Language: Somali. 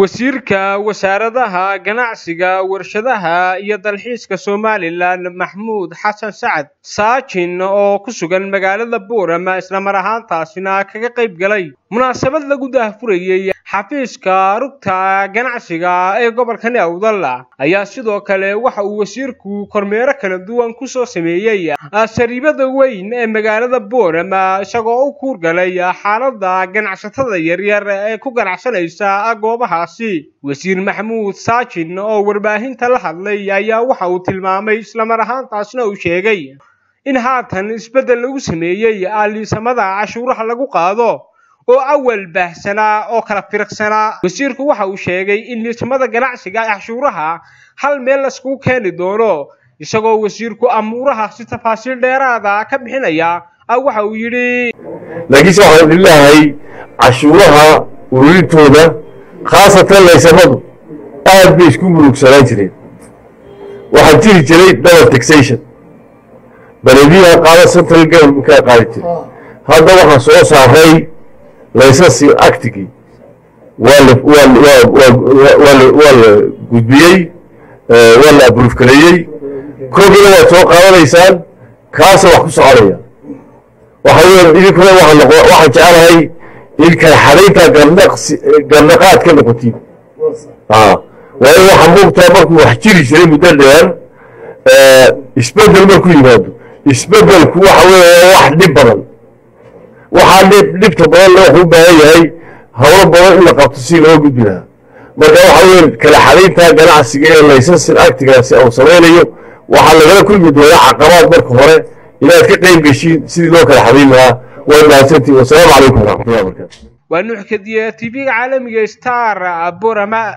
wasiirka wasaaradaha ganacsiga warshadaha iyo dalxiiska somalilan maxmuud xasan sacad saajin oo ku sugan magaalada boorama islamar ahaantaasina kaga qayb galay munaasabad lagu daahfurayey xafiiska rugta ganacsiga ee gobolkani awdal ayaa sidoo kale waxa uu wasiirku kormeero kala duwan kusoo sameeyey sariibada weyn ee magaalada boorama isagoo u kuurgalay xaalada ganacsatada yaryar ee ku ganacsanaysa goobahaasi wasiir maxamuud saajin oo warbaahinta la hadlay ayaa waxa uu tilmaamay islamar ahaantaasna uu sheegay in haatan isbeddel lagu sameeyey aaliisamada cashuuraha lagu qaado oo awal baahsanaa oo kala firiqsanaa wasiirku waxa uu sheegay in liisamada ganacsiga cashuuraha hal meel laiskugu keeni doono isagoo wasiirku amuuraha si tafaasiil dheeraada ka bixinaya waxa uu yidhi laakiinse waxaan idin leeyahay cashuuraha ururintooda khaasatan laysamadu aad bay isku murugsanaan jireen waxaa jiri jiray double taxation balediyaha qaada central governmentkaa qaadi jiray hadda waxaa soo saaray laysasi actigii waa la gudbiyey waa la abruufgareeyey koogina waad soo qaadanaysaan kaasa wax ku soconaya waxa weya idinkuna waxaan jecelahay in kala xadayntaa garnaqaad ka noqotiin waayo waxaa muugtaa markuu wax jiri jiray muddo dheer isbedel marku yimaado isbedelku waxa weya wax dhib badan waxaa dhibta badan wuxuu u baahan yahay hawlo badan in la qabto si loo gudbi lahaa marka waxa weya kala xadayntaa ganacsiga ee laysansin actigaasi uu samaynayo waxaa lagala kulmi doonaa caqabaad marka hore inaad ka qayb geshiin sidii loo kala xadayn lahaa way mahadsantihin wasalaamu calaykum waraxmatullahi wabarakatu waa nuux kadiye tv-ga caalamiga star borama